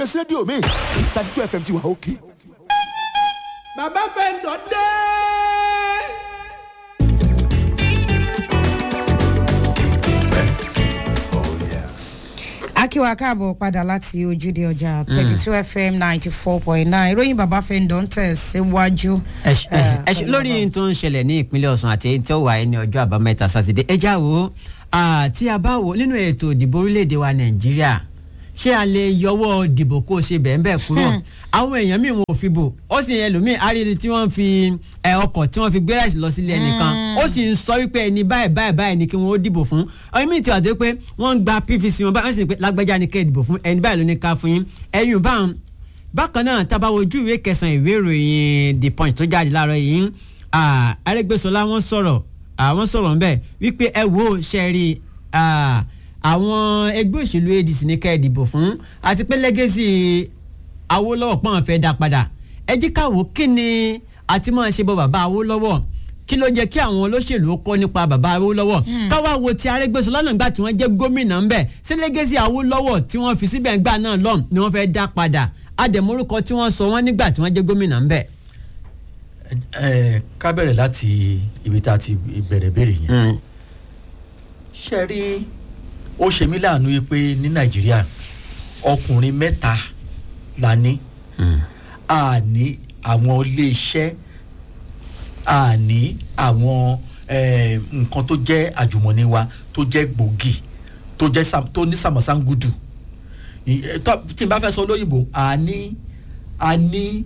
ẹsẹ rédíò mi thirty two fm ti wà òkè. bàbá fẹ́ǹdọ̀ dé. akíwa káàbọ̀ padà láti ojúde ọjà thirty two fm ninety four point nine ìròyìn bàbá fẹ́ǹdọ̀ ń tẹ̀ síwájú. ẹ ṣe ẹ ṣe lórí tó ń ṣẹlẹ̀ ní ìpínlẹ̀ ọ̀sùn àti èyí tó wà ní ọjọ́ àbámẹ́ta sátidé ẹ já wo tí a bá wò nínú ètò ìdìbò orílẹ̀-èdè wa nàìjíríà ṣé a lè yọwọ́ dìbò kó o ṣe bẹ́ẹ̀ bẹ́ẹ̀ kúrò àwọn èèyàn míì wọn ò fi bò ó sì yẹn lómi àrídì tí wọ́n fi ẹ ọkọ̀ tí wọ́n fi gbé ráìsì lọ sílé ẹnìkan ó sì ń sọ wípé ẹni báyìí báyìí báyìí ni kí wọ́n ó dìbò fún ọyún míì ti wà tó pé wọ́n ń gba pvc wọn báyìí wọ́n sì ní pé lágbájá ni kẹ́ ẹ̀ dìbò fún ẹni báyìí ló ní ká fún yín ẹ̀yìn báwọn bákan náà tá a bá wojú ìwé kẹsàn-án ìwé ìròyìn the punch tó jáde láàárọ̀ yìí arẹ́gbẹ́sọlá wọ́n sọ̀rọ̀ àwọn sọ̀rọ̀ ńbẹ̀ wípé ẹ wo ṣẹ́ẹ̀rì àwọn ẹgbẹ́ òṣèlú adc ní ká ẹ dìbò fún àti pé lẹ́gẹ́sì awólọ́wọ̀ pọ́n fẹ́ dá padà ẹ jí káwọ́ kí ni àti máa ṣe bọ bàbá awólọ́wọ̀ kí ló jẹ́ kí àwọn olóṣèlú kọ́ nípa bàbá awólọ́wọ̀ káwá wo ti arẹ́gbẹ́sọlá náà gbà tí wọ́n jẹ́ gómìnà ńbẹ̀ sí lẹ́gẹ́sì awólọ́wọ̀ tí wọ́n fi síbẹ̀ ńgbà náà lọ́m ni wọ́n fẹ́ dá padà àdèmórúkọ tí wọ́n sọ wọ́n nígbà tí wọ́n jẹ́ gómìnà ńbẹ̀. ẹ ká bẹ̀rẹ̀ láti ibi tá a ti bẹ̀rẹ̀ béèrè yẹn ṣe rí ó ṣe mí láàánú yìí pé ní nàìjíríà ọkùnrin mẹ́ta la ní a ní àwọn iléeṣẹ́ a ní àwọn nǹkan tó jẹ́ àjùmọ̀ní wa tó jẹ́ gbòógì tó jẹ́ tó ní sàmọ̀sángudù tí n bá fẹ́ sọ lóyìnbó a ní a ní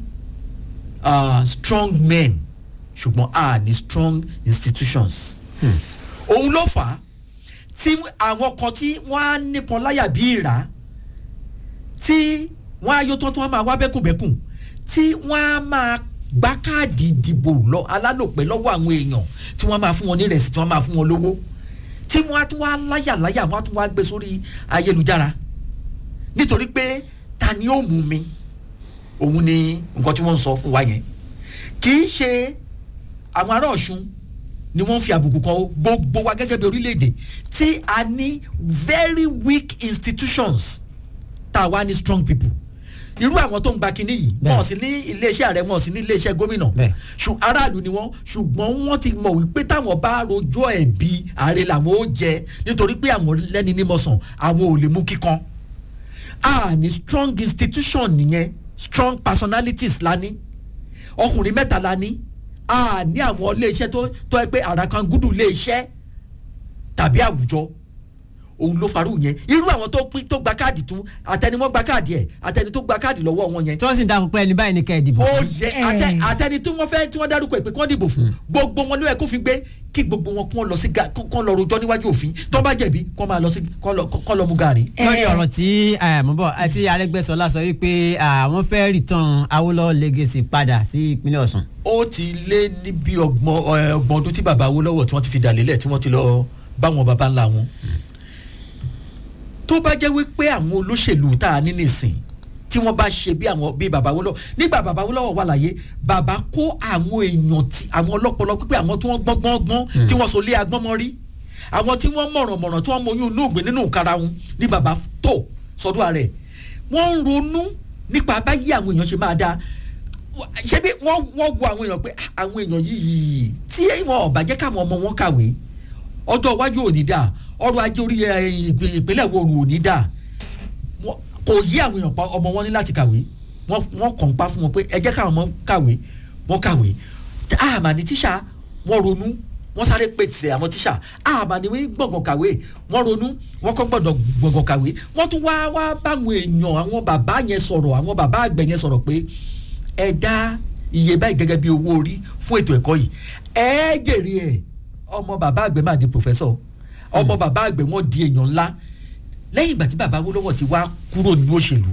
strong men ṣùgbọ́n a ní strong institutions òun ló fà á tí àwọn kan tí wọ́n á nípọn láyà bí ìrà tí wọ́n á yó tán tí wọ́n máa wá bẹ́kùnbẹ́kùn tí wọ́n á máa gbá káàdì ìdìbò lọ alálòpẹ́ lọ́wọ́ àwọn èèyàn tí wọ́n máa fún wọn ní rẹ̀sì tí wọ́n máa fún wọn lówó tí wọ́n á tún wá láyà láyà wọ́n á tún wá gbé sórí ayélujára nítorí pé ta ni ó mú mi òun ni nǹkan tí wọ́n ń sọ fún wa yẹn kì í ṣe àwọn ará ọ̀ṣun ni wọ́n fi àbùkù kan gbogbo wa gẹ́gẹ́ bí orílẹ̀-èdè tí a ní very weak institutions tá a wá ní strong people irú àwọn tó ń gba kinní yìí wọn ò sí ní iléeṣẹ́ ààrẹ wọn ò sí ní iléeṣẹ́ gómìnà aráàlú ni wọ́n ṣùgbọ́n wọ́n ti mọ̀ wípé táwọn bá rojọ́ ẹ̀bi ààrẹ làwọn ó jẹ nítorí pé àwọn lẹ́ni nímọ̀sán àwọn ò lè mú kíkan a ní strong institution nìyẹn strong personalities la ní ọkùnrin mẹ́ta la ní a ní àwọn iléeṣẹ́ tó tó ẹ pé àràkàngúdù iléeṣẹ́ tàbí àwùjọ òun ló farú yẹn irú àwọn tó pín tó gba káàdì tún àtẹni wọn gba káàdì ẹ àtẹni tó gba káàdì lọ́wọ́ wọn yẹn. tí wọ́n sì ń dákun pé ẹni báyìí ni kẹ́ ẹ dìbò. ó yẹ àtẹni tí wọ́n fẹ́ tí wọ́n dárúkọ ìpè kí wọ́n dìbò fún gbogbo wọn ló yẹ kó fi gbé kí gbogbo wọn kó lọ sí kó lọ rojọ́ níwájú òfin tó bá jẹ̀bi kó máa lọ sí kó lọ mú gàrí. lórí ọ̀rọ̀ tí mo bọ̀ àti arẹ́gbẹ́sọlá sọ wípé àwọn fẹ́ return awolowo legacy padà sí ìpínlẹ̀ ọ̀sùn. ó ti lé ní bí ọgbọ̀n ọdún tí bàbá awolowo tí wọ́n ti fi dà lélẹ̀ tí wọ́n ti lọ bá wọn bàbá ńlá wọn tó bá jẹ́ wípé àwọn olóṣèlú tá a ní nìsín tí wọ́n bá ṣe bí àwọn bí bàbá wọlọ́ nígbà bàbá wọlọ́ wà láyé bàbá kó àwọn èèyàn tí àwọn ọlọ́pọlọ pípé àwọn tí wọ́n gbọ́n gbọ́n gbọ́n tí wọ́n so lé agbọ́n mọ́ rí àwọn tí wọ́n mọ̀ràn mọ̀ràn tí wọ́n mọ oyún inú ògbìn nínú ìkara wọn ní bàbá tó sọdún ààrẹ wọ́n ń ronú nípa báyìí àwọn èèyàn ṣe máa dáa ṣé bí wọ́n wọ́n wo àwọn èèyàn pé àwọn èèyàn yìí tí wọn ò bá jẹ́ káwọn ọmọ wọn kàwé ọjọ́ iwájú ò ní dáa ọrọ̀ ajé orí ìpínlẹ̀ wo ò ní dáa kò yí àwọn èèyàn pa ọmọ wọn ní láti kàwé wọ́n kàn pa fún wọn pé ẹ jẹ́ káwọn ọmọ kàwé wọ́n kàwé àmà ní tíṣà wọ́n ronú wọ́n sáré pèsè àwọn tíṣà àmà ní gbọ̀ngàn kàwé wọ́n ronú wọ́n kọ́ gbọ̀dọ̀ gbọ̀ngàn kàwé wọ́n tún wá wá báwọn èèyàn àwọn bàbá yẹn sọ̀rọ̀ àwọn bàbá àgbẹ̀ yẹn sọ̀rọ̀ pé ẹ dá iye báyìí gẹ́gẹ́ bí owó orí fún ètò ẹ̀kọ́ yìí ẹ jèrè ẹ̀ ọmọ bàbá àgbẹ̀ máa di pòfẹ́sọ̀ ọmọ bàbá àgbẹ̀ wọn di èèyàn ńlá lẹ́yìn ìgbà tí bàbá Awólọ́wọ̀ ti wá kúrò nínú òṣèlú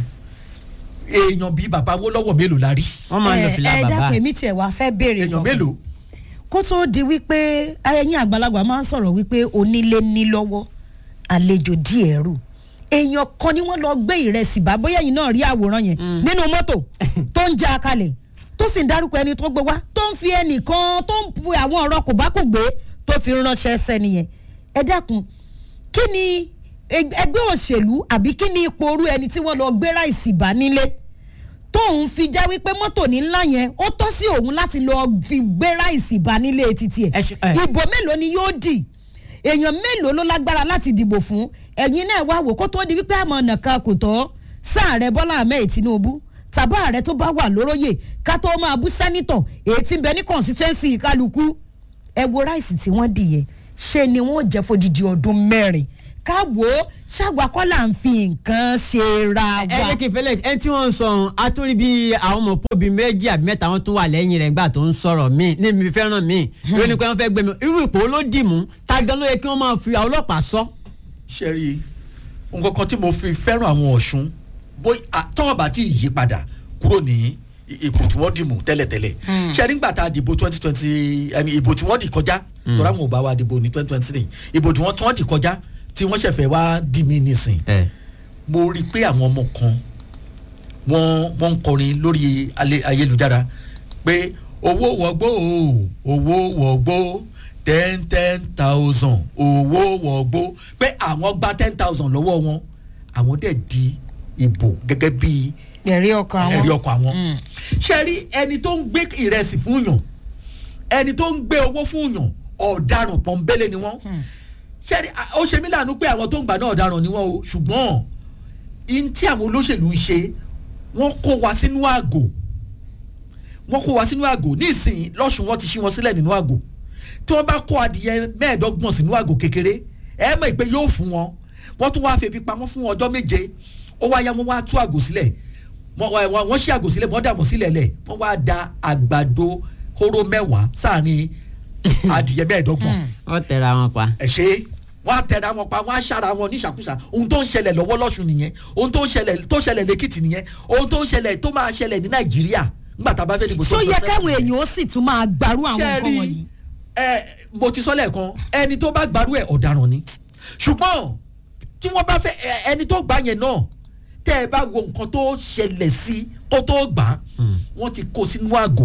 èèyàn bíi bàbá Awólọ́wọ̀ mélòó la rí. wọ́n máa ń lọ fìlà ẹ bàbá dákun èmi tiẹ̀ wá fẹ́ béèrè èèyàn mélòó. kó tó di wípé ẹ̀yin àgbàlagbà máa ń sọ̀rọ̀ wípé onílé ní lọ́wọ́ àlejò díẹ̀ rù èèyàn kan ni wọ́n lọ gbé ìrẹsì bá bóyá ẹ̀yin náà rí àwòrán yẹn nínú mọ́tò tó ń já a kalẹ̀ tó sì ń dárúkọ ẹni tó gbé wá tó ń fi ẹnìkan tó ń pu àwọn ọ̀rọ̀ kò bá kò gbé tó fi ránṣẹ́ sẹ́ni yẹn ẹ dákun kí ni eg- ẹgbẹ́ òṣèlú àbí kí ni ipò orú ẹni tí wọ́n lọ gbé ráìsì bá nílé tóun fi já wípé mọ́tò ní ńlá yẹn ó tọ́ sí òun láti lọ fi gbé ráìsì bá nílé títí Ẹ ẹ̀ ṣe- ẹ. ìbò mélòó ni yóò dì èèyàn mélòó ló lágbára láti dìbò fún ẹ̀yin náà wá wò kó tó di wípé àmọ́ nàka kò tọ́ sáàrẹ̀ bọ́lá ahmed tinubu tàbá ààrẹ tó bá wà lóróyè ká tó máa bú sẹ́nitọ̀ èyí tí ń bẹ ní constituency kálukú ẹ wo ráìsì tí wọ́n dì yẹn ṣe ni wọ́n jẹ́ fodidi ọdún mẹ́rin ká wò ó ṣàgbákọ́là ń fi nǹkan ṣe ra ẹ wa. jẹ́ kí n fẹ́lẹ̀ ẹni tí wọ́n ń sọ ọ̀hún atúrí bí àwọn ọmọ pọ́bì méjì àbí mẹ́ta wọn tún wà lẹ́yìn rẹ̀ nígbà tó ń sọ̀rọ̀ míì ní mi fẹ́ràn míì ló ní pé wọ́n fẹ́ gbé mi irú ipò ló dì mú ta gan ló yẹ kí wọ́n máa fi àwọn ọlọ́pàá sọ. ṣe rí i nǹkan kan tí mo fi fẹ́ràn àwọn ọ̀ṣun bóyá tọ́wọ́n bá ti yí padà kúrò ní i- ipò tí wọ́n dì mú tẹ́lẹ̀tẹ́lẹ̀ ṣe nígbà tá a dìbò twenty twenty ìbò tí wọ́n dì kọjá tọ́ra àwọn ò bá wa dìbò ní twenty twenty three ìbò tí wọ́n tí wọ́n dì kọjá tí wọ́n ṣẹ̀fẹ̀ wá dì mí nísìn mo rí i pé àwọn ọmọ kan wọ́n wọ́n ń kọrin lórí alẹ́- ayélujára pé owó wọgbó o owó wọgbó ten ten thousand owó wọgbó pé àwọn gba ten thousand lọ́wọ́ wọn àwọn dẹ̀ di ìbò gẹ́gẹ́ bíi ẹ̀rí ọkàn àwọn. ẹ̀rí ọkọ̀ àwọn. ṣe rí ẹni tó ń gbé ìrẹsì fún yàn ẹni tó ń gbé owó fún yàn ọ̀daràn pọ̀nbélé ni wọ́n. ṣe rí a- ó ṣe mí láàánú pé àwọn tó ń gbà náà ọ̀daràn ni wọ́n o ṣùgbọ́n in tí àwọn olóṣèlú ń ṣe wọ́n kó wa sínú àgò wọ́n kó wa sínú àgò nísìnyí lọ́sùn wọn ti ṣí wọn sílẹ̀ nínú àgò tí wọ́n bá kó adìyẹ mẹ́ẹ̀ẹ́dọ́gbọ̀n sínú àgò kékeré ẹ mọ̀ pé yóò fún wọn wọ́n tún wáá febi pamọ́ fún ọjọ́ méje ó wá ya wọ́n wá tú àgò sílẹ̀ wọ́n wá- wọ́n wọ́n ṣí àgò sílẹ̀ wọ́n dàbọ̀ sílẹ̀ lẹ̀ wọ́n wá da àgbàdo hóró mẹ́wàá sáàrin adìyẹ mẹ́ẹ̀ẹ́dọ́gbọ̀n wọ́n tẹra wọn pa. ẹ ṣe é wọn á tẹra wọn pa wọn á ṣára wọn níṣàkúṣà ohun tó ń ṣẹlẹ̀ lọ́wọ́ lọ́sùn nìyẹn ohun tó ń ṣẹlẹ̀ tó ṣẹlẹ̀ lẹ́kìtì nìyẹn ohun tó ń ṣẹlẹ̀ tó máa ṣẹlẹ̀ ní nàìjíríà nígbà tá a bá fẹ́ dìbò ṣó yẹ 2027 káwọn èèyàn ó sì tún máa gbarú àwọn ṣe nǹkan rí wọ̀nyí. ẹ mo ti sọ lẹ́ẹ̀kan ẹni tó bá gbarú ẹ̀ ọ̀daràn ni ṣùgbọ́n tí wọ́n bá fẹ́ ẹ- ẹni tó gbà yẹn náà tẹ́ ẹ bá wo nǹkan tó ṣẹlẹ̀ sí kó tó gbà á wọ́n ti kó sínú àgò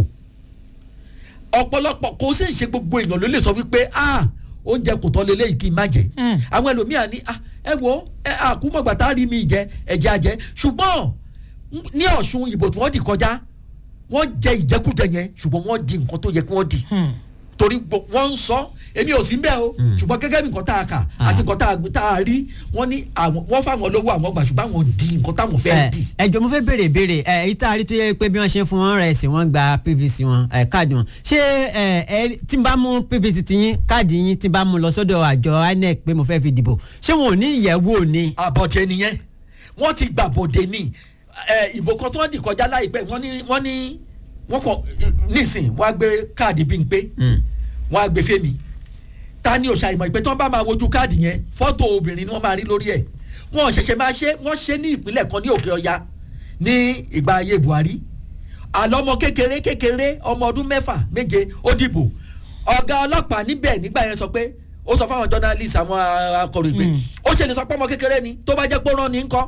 ọ̀pọ̀lọpọ̀ kò sì ń ṣe gbogbo èèyàn ló lè sọ wípé ah oúnjẹ kò tọ́ lélẹ́yìí kí n má jẹ Mm. àwọn ẹlòmíà ní ah ẹ wo ẹ àkúmọ̀gbà tá a rí mi jẹ ẹ̀jẹ̀ àjẹ ṣùgbọ́n ní ọ̀ṣun ìbò tí wọ́n dì kọjá wọ́n jẹ ìjẹkújẹ yẹn ṣùgbọ́n wọ́n di nǹkan tó yẹ kí wọ́n di torí gbo- wọ́n ń sọ èmi ò sí ń bẹ́ẹ̀ o ṣùgbọ́n gẹ́gẹ́ bí nǹkan tá a kà àti nǹkan tá a gbé- tá a rí wọ́n ní àwọn wọ́n fáwọn lówó àwọn gbà ṣùgbọ́n àwọn di nǹkan táwọn fẹ́ ẹ di. ẹ jọ mo fẹ́ béèrè ìbéèrè ẹ èyí tá a rí tó yẹ pé bí wọ́n ṣe fún wọn rẹ̀ sí wọ́n gba pvc wọn ẹ káàdì wọn ṣé ẹ ẹ tí n bá mú pvc ti yín káàdì yín tí n bá mú lọ sọ́dọ̀ àjọ inec pé mo fẹ́ fi dìbò ṣé wọn ò ní ìyẹ̀wò ni. àbọ̀dé nìyẹn wọ́n ti gbà bọ̀dé ní ẹ, ìbò kan tó wọ́n dì kọjá láìpẹ́ wọ́n ní wọ́n ní wọ́n kọ nísìn wọ́n á gbé káàdì bí n pé wọ́n á gbé fẹ́mi ta ni òṣà ìmọ̀ ìpè tí wọ́n bá máa wojú káàdì yẹn fọ́tò obìnrin ni wọ́n máa rí lórí ẹ̀ wọ́n ṣẹ̀ṣẹ̀ máa ṣe wọ́n ṣe ní ìpínlẹ̀ kan ní òkè ọya ní ìgbà ayé buhari àlọ́ ọmọ kékeré kékeré ọmọ ọdún mẹ́fà méje ó dìbò ọ̀gá ọlọ́pàá níbẹ̀ nígbà yẹn sọ pé ó sọ fáwọn journalist àwọn akọ̀ròyìn pé ó ṣe lè sọ pé ọmọ kékeré ni tó bá jẹ́ pé ó rán ni ńkọ́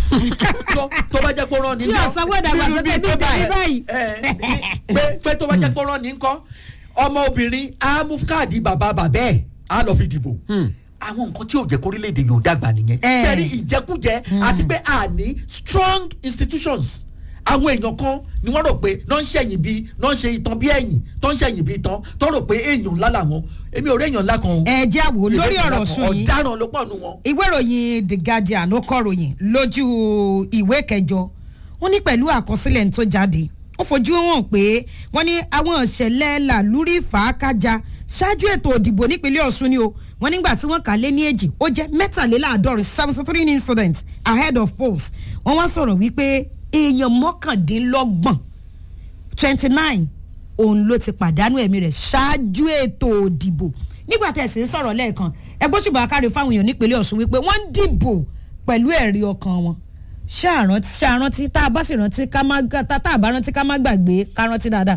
tó tó bá jẹ́ pé ó rán ni tí ńkọ́ ọ̀sán wọ́dà wà sókè bí ìdílé báyìí. ẹ, pé pé tó bá jẹ́ pé ó rán ni ńkọ́ ọmọbìnrin á mú káàdì bàbá bàbá ẹ̀ á lọ fi dìbò àwọn nǹkan tí ò jẹ́ kórílẹ̀-èdè yóò dàgbà nìyẹn Eh. sẹ́rí ìjẹkújẹ àti pé a ní strong institutions àwọn èèyàn kan ni wọ́n rò pé náà ń ṣẹ̀yìn bíi náà ń ṣe ìtàn bí ẹ̀yìn tó ń ṣẹ̀yìn bíi ìtàn tó rò pé èèyàn ńlá làwọn èmi ò rí èèyàn ńlá kan o ẹ jẹ́ àwò Mi ò lórí rí èèyàn ńlá ọ̀rọ̀ kan. sùn yìí ọ̀daràn ló pọ̀ nù wọn. ìwé ìròyìn the guardian ó kọ ròyìn lójú ìwé kẹjọ wọn ní pẹ̀lú àkọsílẹ̀ tó jáde ó fojú hàn pé wọ́n ní àwọn ìṣẹ̀lẹ̀ làlúrí fàákájà ṣáájú ètò òdìbò nípínlẹ̀ ọ̀ṣun ni o wọ́n nígbà tí wọ́n kà lé ní èjì ó jẹ́ mẹ́tàléláàádọ́rin seventy three incidents ahead of polls wọ́n wá sọ̀rọ̀ wípé èèyàn mọ́kàndínlọ́gbọ̀n twenty nine òun ló ti pàdánù ẹ̀mí rẹ̀ ṣáájú ètò òdìbò nígbà tí ẹ̀sìn sọ̀rọ̀ lẹ́ẹ̀kan ẹgbẹ́ ṣùgbọ́n akáre fáwọn èèyàn nípínlẹ̀ ọ̀ṣun wípé wọ́n ń dìbò pẹ̀lú ẹ̀rí ọkàn wọn ṣàrántí ṣàrántí tá a bá sì rántí ká má gbà- tá tá a bá rántí ká má gbàgbé ká rántí dáadáa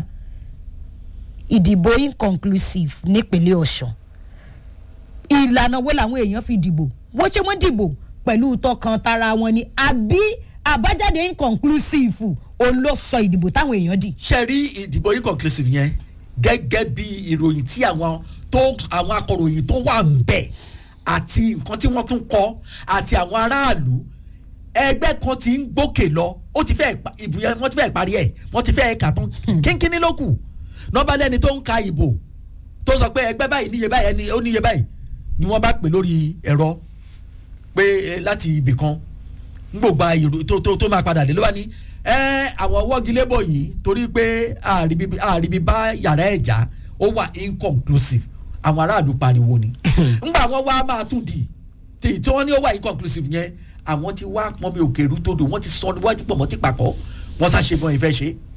ìdìbò inconclusive nípínlẹ̀ ọ̀ṣun ìlànà wo làwọn èèyàn fi dìbò wọ́n ṣe wọ́n dìbò pẹ̀lú tọkàn tara wọn ni àbí àbájáde inconclusive òun ló sọ ìdìbò táwọn èèyàn dì. ṣe rí ìdìbò inconclusive yẹn gẹ́gẹ́ bí ìròyìn tí àwọn tó àwọn akọ̀ròyìn tó wà ń bẹ̀ àti nǹkan tí wọ́n tún kọ́ àti àwọn aráàlú ẹgbẹ́ kan ti ń gbókè lọ ó ti fẹ́ pa- ìbò yẹn wọ́n ti fẹ́ parí ẹ̀ wọ́n ti fẹ́ kà tán kínkínní ló kù nọ́ba lẹ́ni tó ń ka ìbò tó sọ pé ẹgbẹ́ báyìí níye báyìí ẹni ó níye báyìí ni wọ́n bá pè lórí ẹ̀rọ pé eh, láti ibì kan gbogbo ìrò tó tó tó máa padà dé ló bá ní ẹ àwọn wọ́gilébọ̀ yìí torí pé àríbi àríbi bá yàrá ẹ̀já ó wà inconclusive àwọn aráàlú pariwo ni ńgbà wọn wá máa tún di tí tí wọ́n ní ó wà inconclusive yẹn àwọn ti wá pọnmi òkèrú tó dò wọ́n ti sọ níwájú pọ̀ mọ́ ti pàkọ́ wọ́n sá ṣe bọ́n ìfẹ́ ṣe